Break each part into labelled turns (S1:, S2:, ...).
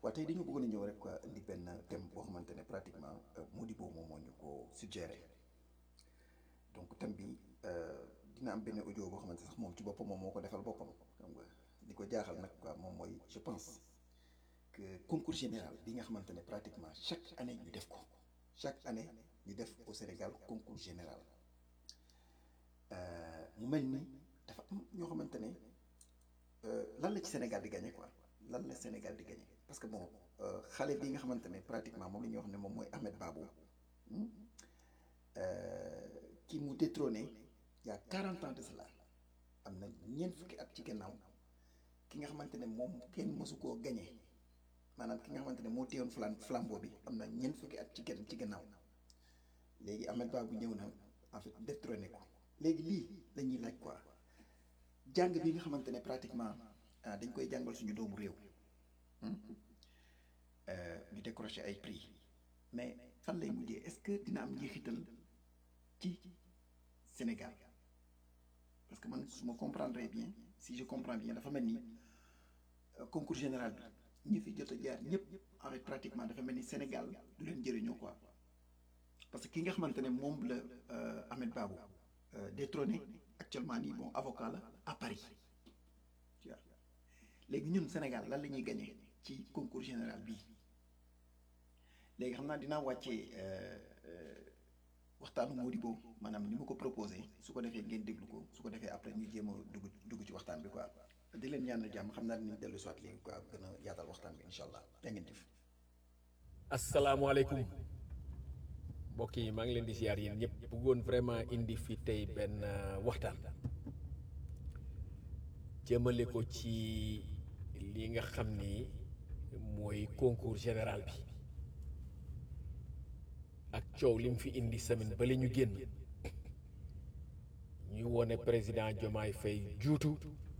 S1: waaw tey dañu bëggoon a ñëw rek quoi indi benn thème boo xamante ne pratiquement Modibo moom moo ñu ko suggéré donc thème bi dina am benn audio boo xamante sax moom ci boppam moom moo ko defal boppam xam nga li ko jaaxal nag quoi moom mooy je pense que concours général bi nga xamante ne pratiquement chaque année ñu def ko chaque année ñu def au Sénégal concours général mu mel ni dafa am ñoo xamante ne lan la ci Sénégal di gagné quoi lan la Sénégal di gagné parce que bon xale bi nga xamante ne pratiquement moom la ñuy wax ne moom mooy Ahmed Babou ki mu détrôné il y a 40 ans de cela am na ñeent fukki at ci gannaaw ki nga xamante ne moom kenn mësu koo gagné maanaam ki nga xamante ne moo téyoon flam flambeau bi am na ñeent fukki at ci genn ci gannaaw léegi Ahmed Babou ñëw na en fait détrôné ko léegi lii la ñuy laaj quoi jàng bi nga xamante ne pratiquement dañ koy jàngal suñu doomu réew ñu décroché ay prix mais fan lay mujjee est-ce que dina am njeexital ci Sénégal parce que man su ma comprendre bien si je comprends bien dafa mel ni concours général bi ñi fi jot a jaar ñëpp en fait pratiquement dafa mel ni Sénégal du leen jëriñoo quoi parce que ki nga xamante ne moom la Ahmed Babou détrôné actuellement nii bon avocat la à Paris tu vois léegi ñun Sénégal lan la ñuy gagné ci concours général bii léegi xam naa dinaa wàccee waxtaanu Modibo maanaam ni ma ko proposé su ko defee ngeen déglu ko su ko defee après ñu jéem a dugg dugg ci waxtaan bi quoi di leen ñaan jàmm xam naa dinañ dellu soit léegi quoi gën a yaatal waxtaan bi incha allah da ngeen jëf.
S2: asalaamaaleykum mbokk yi maa ngi leen di ziar yéen ñëpp bëggoon vraiment indi fi tey benn waxtaan jëmale ko ci li nga xam ni mooy concours général bi ak coow li mu fi indi semaine ba la ñu génn ñuy wone président Diomaye Faye juutu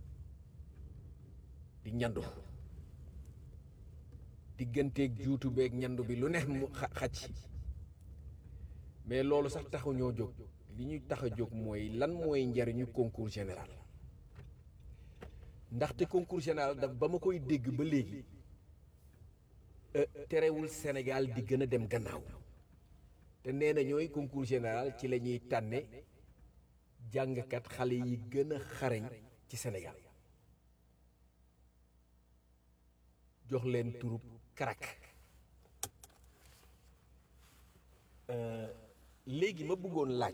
S2: di ñandu digganteeg juutu beeg ñandu bi lu neex mu xacc mais loolu sax taxu ñoo jóg li ñuy tax a jóg mooy lan mooy njariñu concours général ndaxte concours général daf ba ma koy dégg ba léegi terewul Sénégal di gën a dem gannaaw te nee na ñooy concours général ci la ñuy tànne jàngkat xale yi gën a xarañ ci Sénégal jox leen turub karak léegi ma bëggoon laaj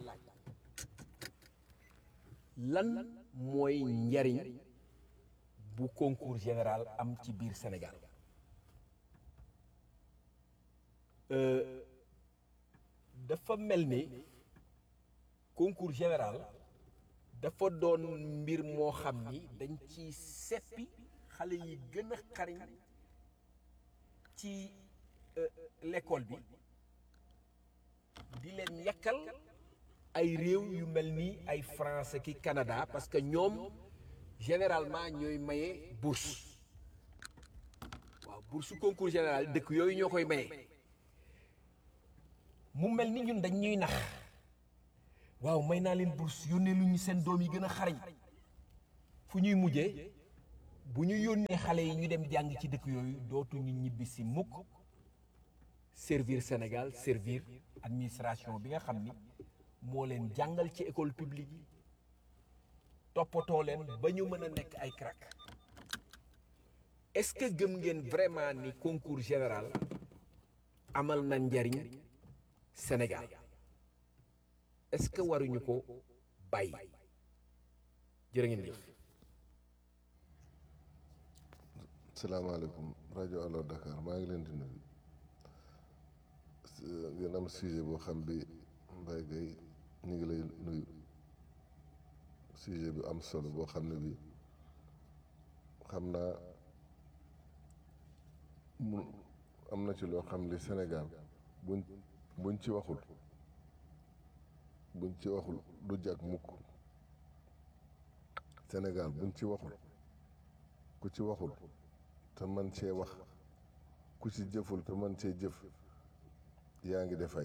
S2: lan mooy njariñ bu concours général am ci biir Sénégal dafa mel ni concours général dafa doon mbir moo xam ni dañ ci seppi xale yi gën a xariñ ci l'école bi di leen yàkkal ay réew yu mel ni ay France ki Canada parce que ñoom généralement ñooy maye bourse waaw bourse concours général dëkk yooyu ñoo koy maye mu mel ni ñun dañ ñuy nax waaw may naa leen bourse yónnee lu ñu seen doom yi gën a xarañ fu ñuy mujjee bu ñu yónnee xale yi ñu dem jàng ci dëkk yooyu dootuñu ñibbi si mukk servir Sénégal servir administration bi nga xam ni moo leen jàngal ci école publique yi toppatoo leen ba ñu mën a nekk ay crack est-ce que gëm ngeen vraiment ni concours général amal na njariñ Sénégal est-ce que waruñu ko bàyyi jërë ngeen jëf
S3: salaamaaleykum rajo Allo Dakar maa ngi leen di nuyu ngeen am sujet boo xam bi Mbaye Gueye ñu ngi lay nuyu sujet bi am solo boo xam ne bi xam naa mu am na ci loo xam li Sénégal buñ buñ ci waxul buñ ci waxul du jag mukk Sénégal buñ ci waxul ku ci waxul te man cee wax ku ci jëful te man cee jëf yaa ngi defay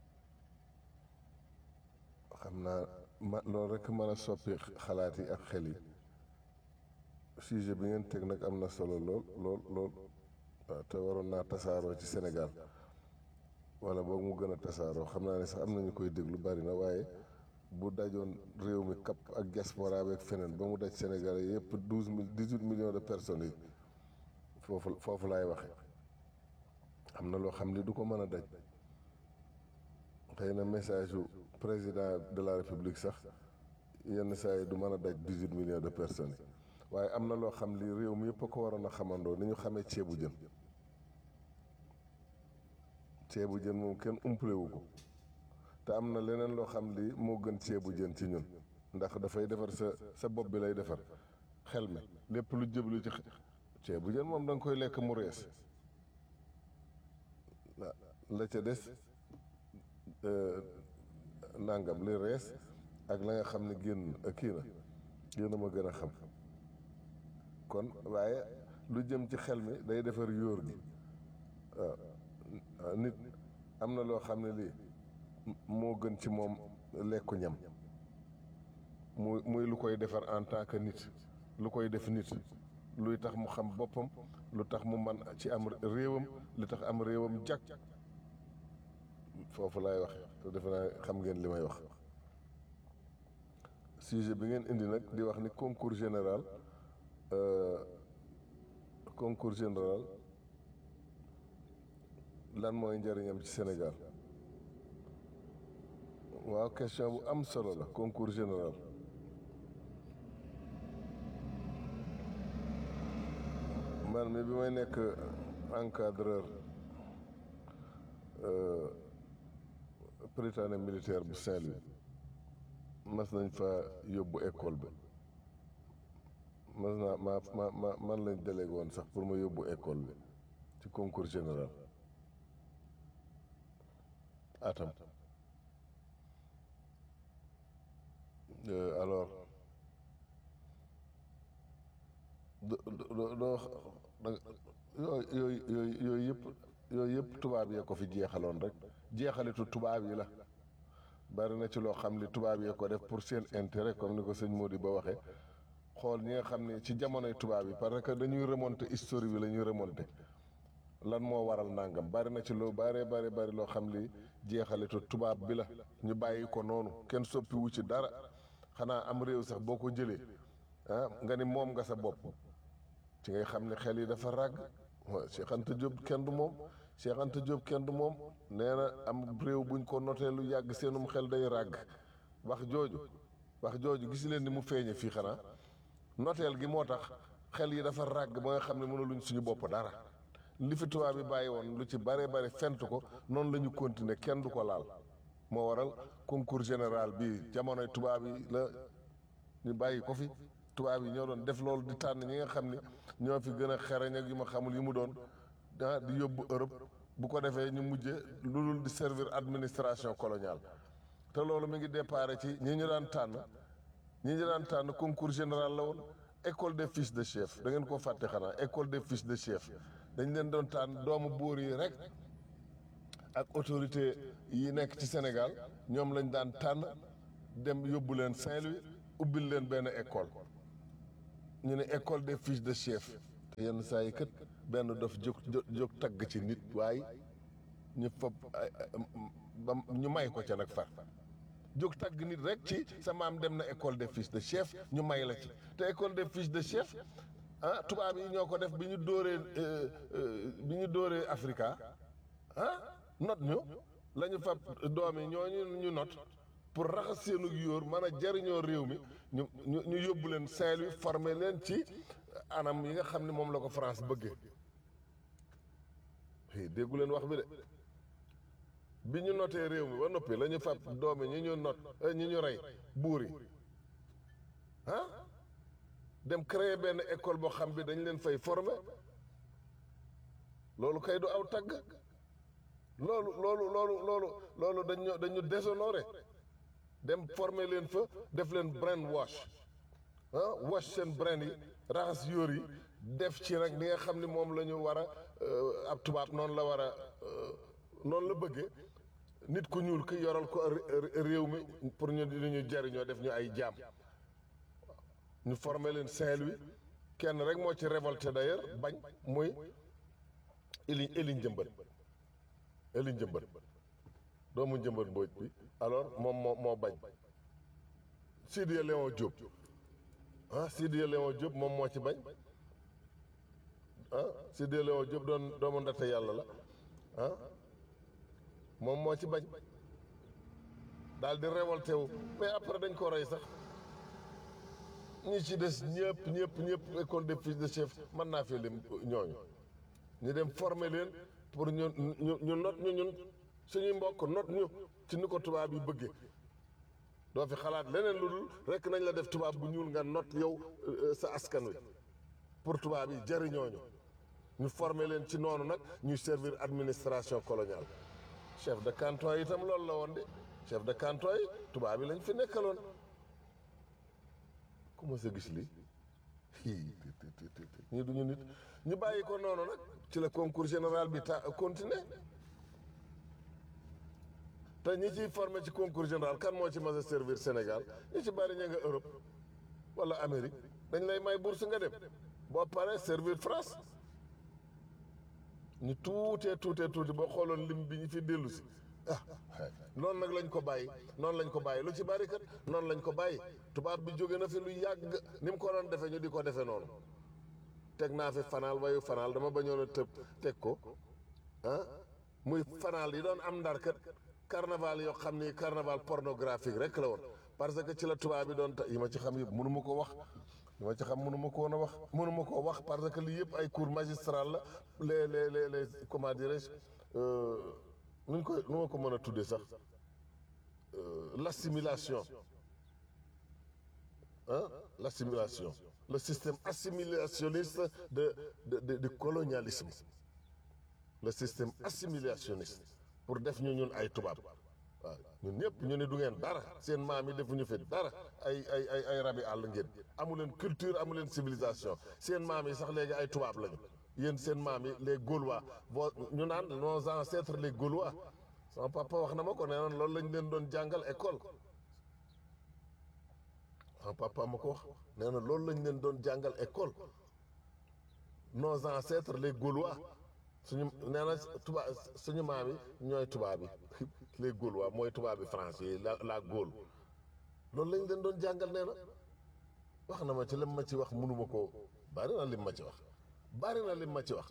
S3: xam naa ma loolu rekk mën a soppi xalaat yi ak xel yi sujet bi ngeen teg nag am na solo lool lool lool waaw te waroon naa tasaaroo ci Sénégal wala boog mu gën a tasaaroo xam naa ne sax am nañu koy déglu bari na waaye bu dajoon réew mi kap ak diaspora beeg feneen ba mu daj Sénégal yi yëpp douze mille dix huit millions de personnes yi foofu foofu laay waxe am na loo xam ni du ko mën a daj xëy na message yu président de la république sax yenn saa yi du mën a daj dix huit millions de personnes yi waaye am na loo xam li réew mi yëpp a ko waroon a xamandoo ni ñu xamee ceebu jën ceebu jën moom kenn umpalewu ko te am na leneen loo xam li moo gën ceebu jën ci ñun ndax dafay defar sa sa bopp bi lay defar xel mi lépp lu jëblu ci ceebu jën moom da nga koy lekk mu rees la ca des nangam li rees ak la nga xam ne génn kii na génn ma gën a xam kon waaye lu jëm ci xel mi day defar yóor gi waaw nit am na loo xam ne lii moo gën ci moom lekku ñam muy muy lu koy defar en tant que nit lu koy def nit luy tax mu xam boppam lu tax mu man ci am réewam lu tax am réewam jag foofu laay wax te defe naa xam ngeen li may wax sujet bi ngeen indi nag di wax ni concours général concours général lan mooy njëriñam ci Sénégal waaw question bu am solo la concours général man mi bi may nekk encadreur prytanée militaire bu Saint-Louis mas nañ fa yóbbu école bi mas naa ma ma ma man lañ délégué woon sax pour ma yóbbu école bi ci concours général atam alors do do doo yooyu yooyu yooyu yooyu yëpp yooyu yëpp tubaab yee ko fi jeexaloon rek jeexalitu tubaab yi la bari na ci loo xam ni tubaab yee ko def pour seen intérêt comme ni ko sëñ Mody ba waxee xool ñi nga xam ne ci jamonoy tubaab yi parce que dañuy remonter histoire bi la ñuy remonter lan moo waral nangam bari na ci loo bari bari bari loo xam li jeexalitu tubaab bi la ñu bàyyi ko noonu kenn soppiwu ci dara xanaa am réew sax boo ko jëlee ah nga ni moom nga sa bopp ci ngay xam ne xel yi dafa ràgg waaw Cheikh Anta Diop kenn du moom Cheikh Anta Diop kenn du moom nee na am réew buñ ko notee lu yàgg seenum xel day ràgg wax jooju wax jooju gis leen ni mu feeñe fii xanaa noteel gi moo tax xel yi dafa ràgg ba nga xam ne mënuluñ suñu bopp dara li fi tubaab bi bàyyi woon lu ci bare bare fent ko noonu la ñu continuer kenn du ko laal moo waral concours général bi jamonoy tubaab yi la ñu bàyyi ko fi tubaab yi ñoo doon def loolu di tànn ñi nga xam ni ñoo fi gën a xereñ ak yu ma xamul yu mu doon ah di yóbbu Europe bu ko defee ñu mujje lu dul di servir administration coloniale te loolu mi ngi déparé ci ñi ñu daan tànn ñi ñu daan tànn concours général la woon école des fils de chef da ngeen koo fàtte xanaa école des fils de chef dañ leen doon tànn doomu buur yi rek ak autorité yi nekk ci Sénégal ñoom lañ daan tànn dem yóbbu leen Saint-Louis ubbil leen benn école ñu ne école des fils de chef te yenn saa yi kat benn dof jóg jóg tagg ci nit waaye ñu fab ba ñu may ko ca nag far jóg tagg nit rek ci sa maam dem na école des fils de chef ñu may la ci te école des fils de chef ah tubaab yi ñoo ko def bi ñu dóoree bi ñu dóoree Africa ah not ñu la ñu fab doom yi ñooñu ñu not pour raxas seenu yóor mën a jariñoo réew mi ñu ñu ñu yóbbu leen Saint-Louis former leen ci anam yi nga xam ne moom la ko France bëggee déggu leen wax bi de bi ñu notee réew mi ba noppi la ñu fab doomi ñi ñu not ñi ñu rey buur yi ah dem créer benn école boo xam bi dañ leen fay former loolu kay du aw tagg loolu loolu loolu loolu loolu dañu dañu déshonoré dem former leen fa def leen brain wash ah wash seen brain yi raxas yóor yi def ci nag li nga xam ni moom la ñu war a ab tubaab noonu la war a noonu la bëggee nit ku ñuul ki yoral ko réew mi pour ñu di ñu jariñoo def ñu ay jaam ñu former leen Saint-Louis kenn rek moo ci révolté d'ailleurs bañ muy eli eli njëmbat eli njëmbat doomu njëmbat mbooj bi alors moom moo moo bañ Sidiya Léon Diop ah Sidiya Léon Diop moom moo ci bañ ah Sidiya Léon Diop doon doomu ndate yàlla la ah moom moo ci bañ daal di révolté wu mais après dañ ko rey sax ñi ci des ñëpp ñëpp ñëpp école des fils de chef mën naa fi lim ñooñu ñu dem former leen pour ñu ñu ñu not ñu ñun suñuy mbokk not ñu ci ni ko tubaab yi bëggee doo fi xalaat leneen lu dul rekk nañ la def tubaab bu ñuul nga not yow sa askan wi pour tubaab yi jëriñooñu ñu former leen ci noonu nag ñuy servir administration coloniale chef de canton yi itam loolu la woon de chef de canton yi tubaab yi lañ fi nekkaloon ku ma sa gis lii hii ñii duñu nit ñu bàyyi ko noonu nag ci la concours général bi ta continuer te ñi ciy formé ci concours général kan moo ci mas a servir Sénégal ñi ci bari ña nga Europe wala Amérique dañ lay may bourse nga dem boo paree servir France ñu tuutee tuutee tuuti boo xooloon lim bi ñu fi dellu si ah noonu nag lañ ko bàyyi noonu lañ ko bàyyi lu ci bari kat noonu lañ ko bàyyi tubaab bi jóge na fi lu yàgg ni mu ko doon defee ñu di ko defee noonu teg naa fi fanaal wayu fanaal dama bañoon a tëb teg ko ah muy fanaal yi doon am ndar kat carnaval yoo xam ni carnaval pornographique rek la woon parce que ci la tubaab bi doon ta yi ma ci xam yëpp mënu ma ko wax yi ma ci xam mënu ma ko woon a wax mënu ma koo wax parce que lii yëpp ay cours magistral la les les les les comment dirais-je nuñ koy nu ma ko mën a tuddee sax l'assimilation ah l'assimilation le système assimilationniste de de de du colonialisme le système assimilationniste pour def ñu ñun ay tubaab waaw ñun ñëpp ñu ne du ngeen dara seen maam yi defuñu fi dara ay ay ay ay rabi àll ngeen amu leen culture amu leen civilisation seen maam yi sax léegi ay tubaab lañu yéen seen maam yi les Gaulois boo ñu naan nos ancêtres les Gaulois sama papa wax na ma ko nee na loolu lañ leen doon jàngal école sama papa ma ko wax nee na loolu lañ leen doon jàngal école nos ancêtres les Gaulois suñu nee na tubaab suñu maam yi ñooy tubaab yi les Gaulois mooy tubaab yi français yi la la Gaule loolu lañ leen doon jàngal nee na wax na ma ci lim ma ci wax mënuma ko bari na lim ma ci wax bari na lim ma ci wax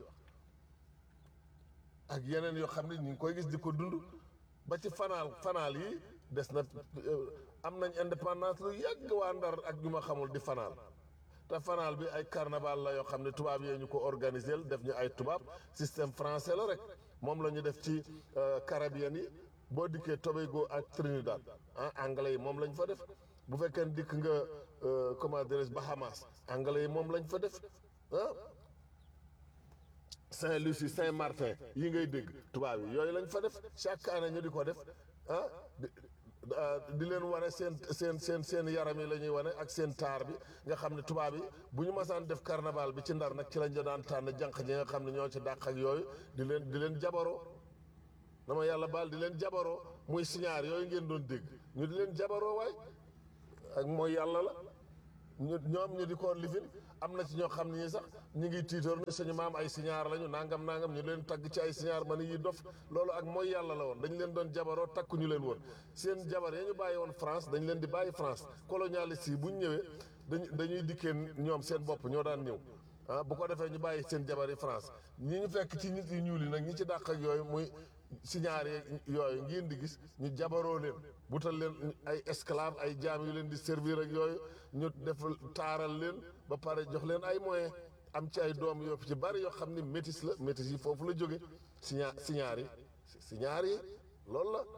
S3: ak yeneen yoo xam ne ñu ngi koy gis di ko dund ba ci fanaal fanaal yi des na am nañ indépendance lu yàgg waa Ndar ak ñu ma xamul di fanaal te fanaal bi ay carnaval la yoo xam ne tubaab yee ñu ko organiser def ñu ay tubaab système français la rek moom la ñu def ci Caraïbes yi boo dikkee Tobago ak Trinidad ah anglais yi moom lañ fa def bu fekkee dikk nga comment dirais-je Bahamas anglais yi moom lañ fa def ah Saint-Lucie Saint-Martin yi ngay dégg tubaab yi yooyu lañ fa def chaque année ñu di ko def ah di leen wane seen seen seen seen yaram yi la ñuy wane ak seen taar bi nga xam ne tubaab yi bu ñu masaan def carnaval bi ci ndar nag ci lañ daan tànn jànq ñi nga xam ne ñoo ci dàq ak yooyu di leen di leen jabaroo dama yàlla baal di leen jabaroo muy signaar yooyu ngeen doon dégg ñu di leen jabaroo waay ak mooy yàlla la ñu ñoom ñu di ko lifin am na ci ñoo xam ne ñi sax ñu ngi tiitoor ne suñu maam ay signaar lañu nangam nangam ñu leen tagg ci ay signaar ma ni yi dof loolu ak mooy yàlla la woon dañ leen doon jabaroo takku ñu leen woon seen jabar ya ñu bàyyi woon France dañ leen di bàyyi France colonialiste yi bu ñu ñëwee dañ dañuy dikkee ñoom seen bopp ñoo daan ñëw ah bu ko defee ñu bàyyi seen jabar yi France ñi ñu fekk ci nit yu ñuul yi nag ñi ci dàq ak yooyu muy signaar yooyu ngeen di gis ñu jabaroo leen butal leen ay esclave ay jaam yu leen di servir ak yooyu ñu def taaral leen ba pare jox leen ay moyens am ci ay doom yoo ci bari yoo xam ne métis la métis yi foofu la jóge signa signaar yi signaar yi loolu la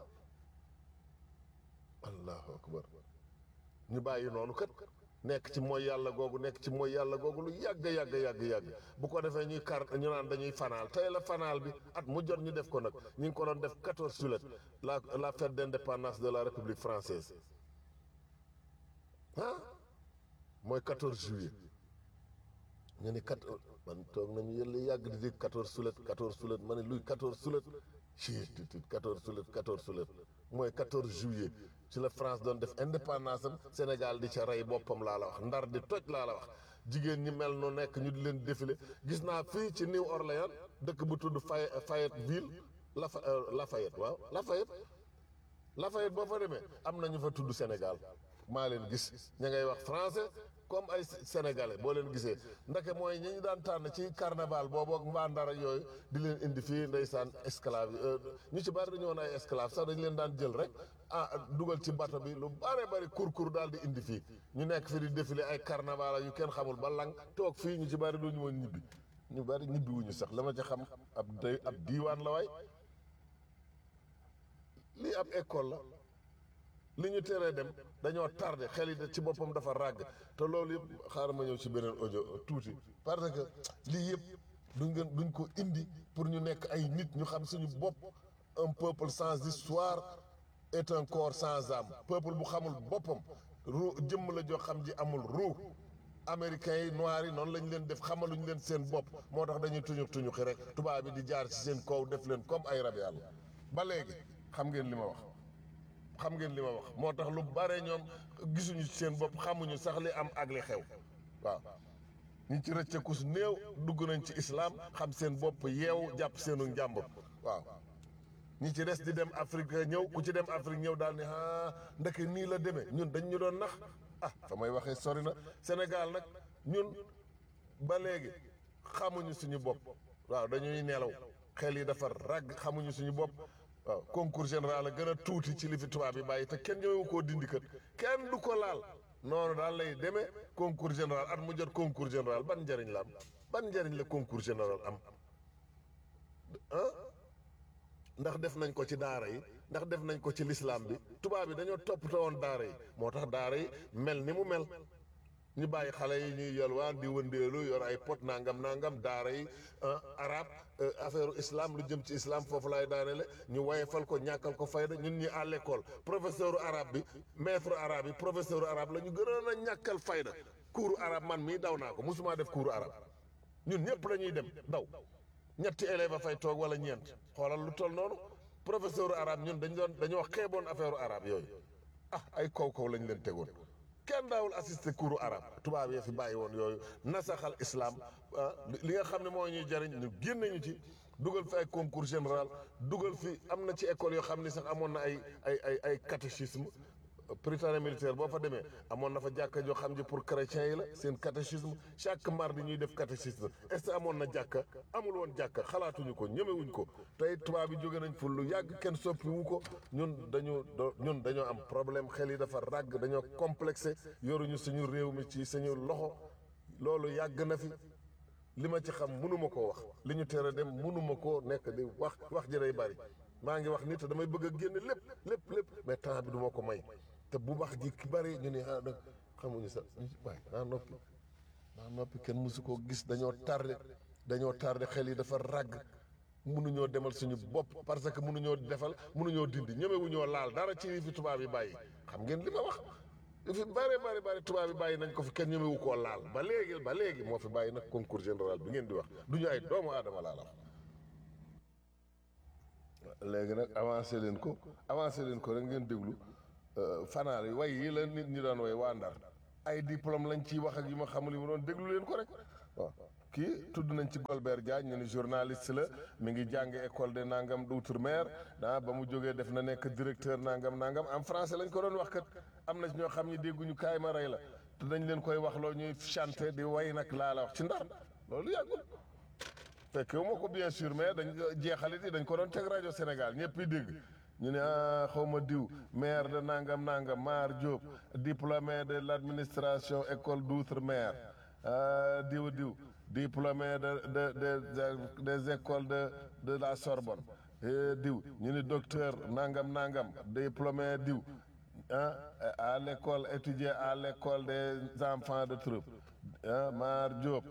S3: allahu akbar ñu bàyyi noonu kat nekk ci mooy yàlla googu nekk ci mooy yàlla googu lu yàgg yàgg yàgg yàgg bu ko defee ñuy kar ñu naan dañuy fanaal tey la fanaal bi at mu jot ñu def ko nag ñu ngi ko doon def 14 juillet la la fête d'indépendance de la république française ah mooy 14 juillet ñu ni 14 man toog nañu yëlla yàgg di dégg 14 juillet 14 juillet ma ne luy 14 juillet ci 14 juillet 14 juillet mooy 14 juillet ci la France doon def indépendance am Sénégal di ca rey boppam laa la wax ndar di toj laa la wax jigéen ñi mel nu nekk ñu di leen défilé gis naa fii ci New Orleans dëkk bu tudd Fay Fayetteville Lafa Lafayette waaw Lafayette Lafayette boo fa demee am na ñu fa tudd Sénégal maa leen gis ña ngay wax français comme ay sénégalais boo leen gisee ndake mooy ñi ñu daan tànn ci carnaval boobu ak mbaa ndara yooyu di leen indi fii ndeysaan esclave yi ñu ci bari dañu woon ay esclave sax dañu leen daan jël rek ah dugal ci bato bi lu bare bari kur-kur daal di indi fii ñu nekk fi di défilé ay carnaval yu kenn xamul ba lang toog fii ñu ci bari duñu woon ñibbi ñu bari ñibbi wuñu sax la ma ci xam ab day ab diiwaan la waay lii ab école la li ñu teree dem dañoo tardé xel yi ci boppam dafa ràgg te loolu yëpp xaaral ma ñëw ci beneen audio tuuti parce que lii yëpp duñ gën duñ ko indi pour ñu nekk ay nit ñu xam suñu bopp un peuple sans histoire est un corps sans âme peuple bu xamul boppam ru jëmm la joo xam ji amul ruu américains yi noirs yi noonu lañ leen def xamaluñ leen seen bopp moo tax dañuy tuñu tuñu xi rek tubaab bi di jaar ci seen kaw def leen comme ay rab yàlla ba léegi xam ngeen li ma wax xam ngeen li ma wax moo tax lu bare ñoom gisuñu ci seen bopp xamuñu sax li am ak li xew waaw ñi ci rëcceeku su néew dugg nañ ci islam xam seen bopp yeew jàpp seenu njàmbur waaw ñi ci des di dem Afrique ñëw ku ci dem Afrique ñëw daal ni ah ndeke nii la demee ñun dañ ñu doon nax ah fa may waxee sori na Sénégal nag ñun ba léegi xamuñu suñu bopp waaw dañuy nelaw xel yi dafa ràgg xamuñu suñu bopp waaw concours général a gën a tuuti ci li fi tubaab yi bàyyi te kenn ñëwewu koo dindi kët kenn du ko laal noonu daal lay demee concours général at mu jot concours général ban njëriñ la am ban njëriñ la concours général am ah ndax def nañ ko ci daara yi ndax def nañ ko ci lislaam bi tubaab yi dañoo toppatoo woon daara yi moo tax daara yi mel ni mu mel ñu bàyyi xale yi ñuy yalwaan di wëndeelu yor ay pot nangam nangam daara yi arab affaire islam lu jëm ci islam foofu laay daanele ñu wayefal ko ñàkkal ko fayda ñun ñi à l'école professeur arabe bi maître arabe yi professeur arabe la ñu gënoon a ñàkkal fayda cours arabe man mii daw naa ko musuma def cours arabe ñun ñëpp lañuy dem daw ñetti élève a fay toog wala ñeent xoolal lu toll noonu professeur arabe ñun dañ doon dañoo xeeboon affaire arabe yooyu ah ay kaw kaw lañ leen tegoon kenn daawul assister cours arabe tubaab yee fi bàyyi woon yooyu nasaxal islam li nga xam ne moo ñuy jariñ ñu génne ñu ci dugal fi ay concours général dugal fi am na ci école yoo xam ni sax amoon na ay ay ay ay catéchisme prytanée militaire boo fa demee amoon na fa jàkka joo xam ji pour chrétiens yi la seen catéchisme chaque mardi ñuy def catéchisme est-ce que amoon na jàkka amul woon jàkka xalaatuñu ko ñemewuñ ko tey tubaab bi jóge nañ fu lu yàgg kenn soppiwu ko ñun dañu ñun dañoo am problème xel yi dafa ràgg dañoo complexé yoruñu suñu réew mi ci suñu loxo loolu yàgg na fi li ma ci xam mënuma koo wax li ñu tere dem mënuma koo nekk di wax wax ji day bari maa ngi wax nit te damay bëgg a génne lépp lépp lépp mais temps bi du ma ko may te bu wax ji ki bari ñu ne ah xamuñu sax waay naa noppi naa noppi kenn mësu koo gis dañoo tardé dañoo tardé xel yi dafa ràgg mënuñoo demal suñu bopp parce que mënuñoo defal mënuñoo dindi ñemewuñoo laal dara ci fi tubaab yi bàyyi xam ngeen li ma wax li fi bari bari bari tubaab yi bàyyi nañ ko fi kenn ñemewu koo laal ba léegi ba léegi moo fi bàyyi nag concours général bi ngeen di wax du ñu ay doomu aadama laa la wax léegi nag avancé leen ko avancé leen ko rek ngeen déglu fanaal yi way yi la nit ñi doon way waa Ndar ay diplôme lañ ciy wax ak yu ma xamul yi mu doon déglu leen ko rek waaw kii tudd nañ ci Golbert Diagne ñu ni journaliste la mi ngi jàng école de nangam d'outre-mer ah ba mu jógee def na nekk directeur nangam nangam en français lañ ko doon wax kat am na ñoo xam ñi dégguñu kaay ma rey la te dañ leen koy wax loo ñuy chanter di way nag laa la wax ci Ndar loolu yàggul fekk wu ma ko bien sûr mais dañ jeexalit yi dañ ko doon teg rajo Sénégal ñëpp yi dégg ñu ne ah xaw ma diw maire de nangam nangam Mar Diop diplômé de l'administration école d'outre-mer ah diw diw diplômé de de de des écoles de de la Sorbonne diw ñu ni docteur nangam nangam diplômé diw ah à l'école étudier à l'école des enfants de troupe ah Mar Diop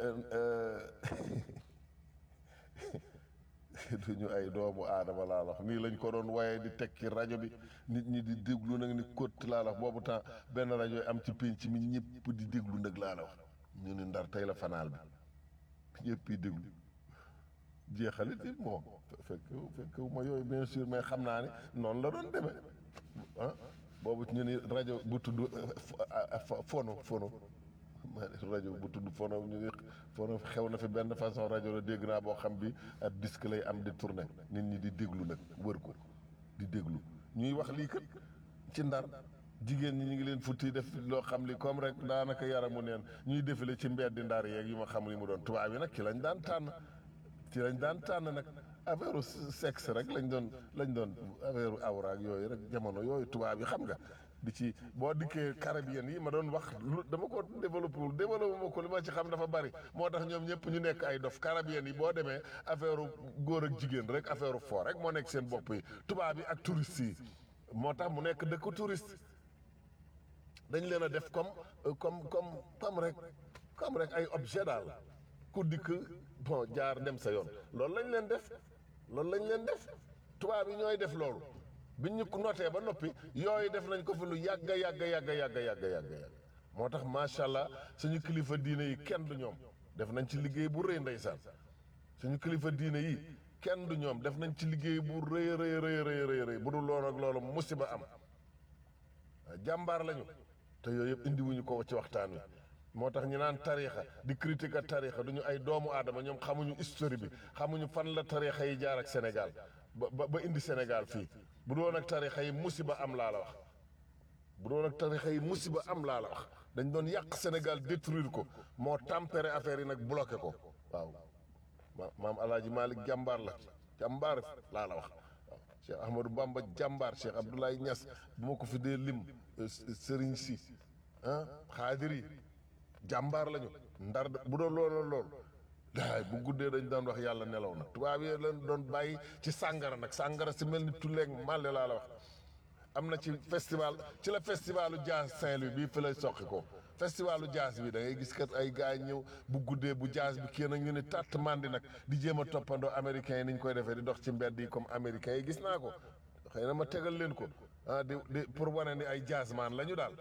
S3: duñu ay doomu aadama laa wax nii lañ ko doon waaye di teg ci rajo bi nit ñi di déglu nag ni kott laa wax boobu temps benn rajo yi am ci pénc mi ñëpp di déglu nag laa la wax ñu ni ndar tey la fanaal bi ñëpp yi déglu jeexalit it bon fekk fekk ma yooyu bien sûr mais xam naa ne noonu la doon demee ah boobu ñu ni rajo bu tudd fono fono ma ne rajo bu tudd fono ñu ngi fono xew na fi benn façon rajo la dégg naa boo xam bi ab disque lay am di tourné nit ñi di déglu nag wër ko di déglu ñuy wax lii kat ci ndar jigéen ñi ñu ngi leen futti def loo xam li comme rek daanaka yaramu neen ñuy défilé ci mbeddi ndar yeeg yu ma xam li mu doon tubaab yi nag ci lañ daan tànn ci lañ daan tànn nag affaire sexe rek lañ doon lañ doon affaire awra ak yooyu rek jamono yooyu tubaab yi xam nga di ci boo dikkee caribien yi ma doon wax lu dama ko développé wul développé ma ko li ma ci xam dafa bari moo tax ñoom ñëpp ñu nekk ay dof caribien yi boo demee affaire góor ak jigéen rek affaire fort rek moo nekk seen bopp yi tubaab yi ak touristes yi moo tax mu nekk dëkk touriste dañ leen a def comme comme comme comme rek comme rek ay objet daal ku dikk bon jaar dem sa yoon loolu lañ leen def loolu lañ leen def tubaab yi ñooy def loolu biñ ñu notee ba noppi yooyu def nañ ko fi lu yàgg yàgg yàgg yàgg yàgg yàgg yàgg moo tax macha allah suñu kilifa diine yi kenn du ñoom def nañ ci liggéey bu rëy ndeysaan suñu kilifa diine yi kenn du ñoom def nañ ci liggéey bu rëy rëy rëy rëy rëy bu dul loolu ak loolu musiba am jàmbaar lañu te yooyu yëpp indiwuñu ko ci waxtaan wi moo tax ñu naan tariixa di critique ak tariixa duñu ay doomu aadama ñoom xamuñu histoire bi xamuñu fan la tariixa yi jaar ak Sénégal ba ba indi Sénégal fii bu doon ak tariixa yi musiba am laa la wax bu doon ak tariixa yi musiba am laa la wax dañ doon yàq Sénégal détruire ko moo tempéré affaire yi nag bloqué ko waaw ma maam Alaaji Malick jàmbaar la jàmbaar laa la wax waaw Cheikh Ahmadou Bamba jàmbaar Cheikh Abdoulaye Niass bu ma ko fi dee lim Serigne Sy ah xaadir yi jàmbaar lañu ndar bu doon loolu lool daay bu guddee dañ daan wax yàlla nelaw na tubaab yi leen doon bàyyi ci sàngara nag sàngara si mel ni tulleeg màlle laa la wax am na ci festival ci la festivalu jazz Saint-Louis bii fi lay soqi ko festivalu jazz bi da ngay gis kat ay gars yi ñëw bu guddee bu jazz bi kii nag ñu ne tàtt mandi nag di jéem a toppandoo américains yi ni ñu koy defee di dox ci mbedd yi comme américains yi gis naa ko xëy na ma tegal leen ko ah di di pour wane ni ay jazzman la ñu daal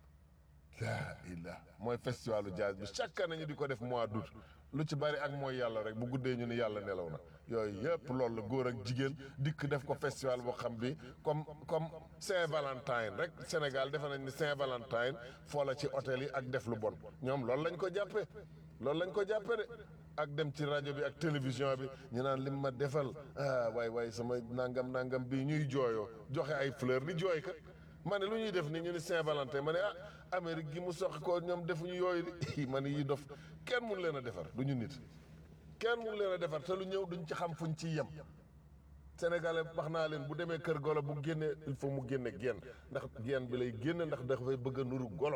S3: laa illah mooy festivalu jazz bi chaque année ñu di ko def mois d'août lu ci bari ak mooy yàlla rek bu guddee ñu ni yàlla nelaw na yooyu yëpp loolu la góor ak jigéen dikk def ko festival boo xam bi comme comme Saint-Valentin rek Sénégal defe nañ ni Saint-Valentin foo la ci hôtel yi ak def lu bon ñoom loolu lañ ko jàppee loolu lañ ko jàppee de ak dem ci rajo bi ak télévision bi ñu naan lim ma defal ah waay waay sama nangam nangam bii ñuy jooyoo joxe ay fleur di jooy kat ma ne lu ñuy def ni ñu ni Saint-Valentin ma ne ah Amérique gi mu soqi ko ñoom defuñu yooyu di ma ne yi dof kenn mun leen a defar du ñu nit kenn mun leen a defar te lu ñëw duñ ci xam fuñ ciy yem sénégalais wax naa leen bu demee kër golo bu génnee il faut mu génne genn ndax genn bi lay génne ndax dafay bëgg a nuru golo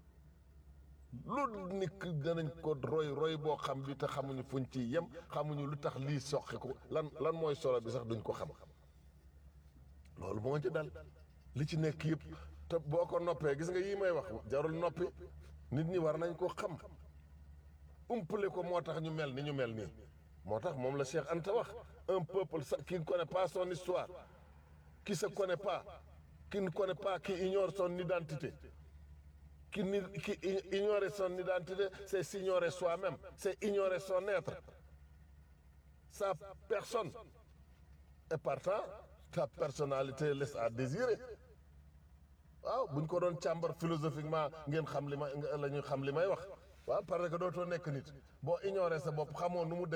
S3: lu nit danañ ko roy roy boo xam bi te xamuñu fuñ ciy yem xamuñu lu tax lii soqi ko lan lan mooy solo bi sax duñ ko xam loolu moo ci dal li ci nekk yëpp te boo ko noppee gis nga yii may wax jarul noppi nit ñi war nañ ko xam umpale ko moo tax ñu mel ni ñu mel nii moo tax moom la Cheikh Anta wax un peuple qui ne connaît pas son histoire qui se connaît pas qui ne connaît pas qui ignore son identité qui ni qui ignorer son identité c'est s'ignorer soi-même c'est ignorer son être sa personne et partant sa personnalité laisse à désirer waaw buñ ko doon càmbar philosophiquement ngeen xam li ma la ñuy xam li may wax waaw parce que dootoo nekk nit boo ignorer sa bopp xamoo nu mu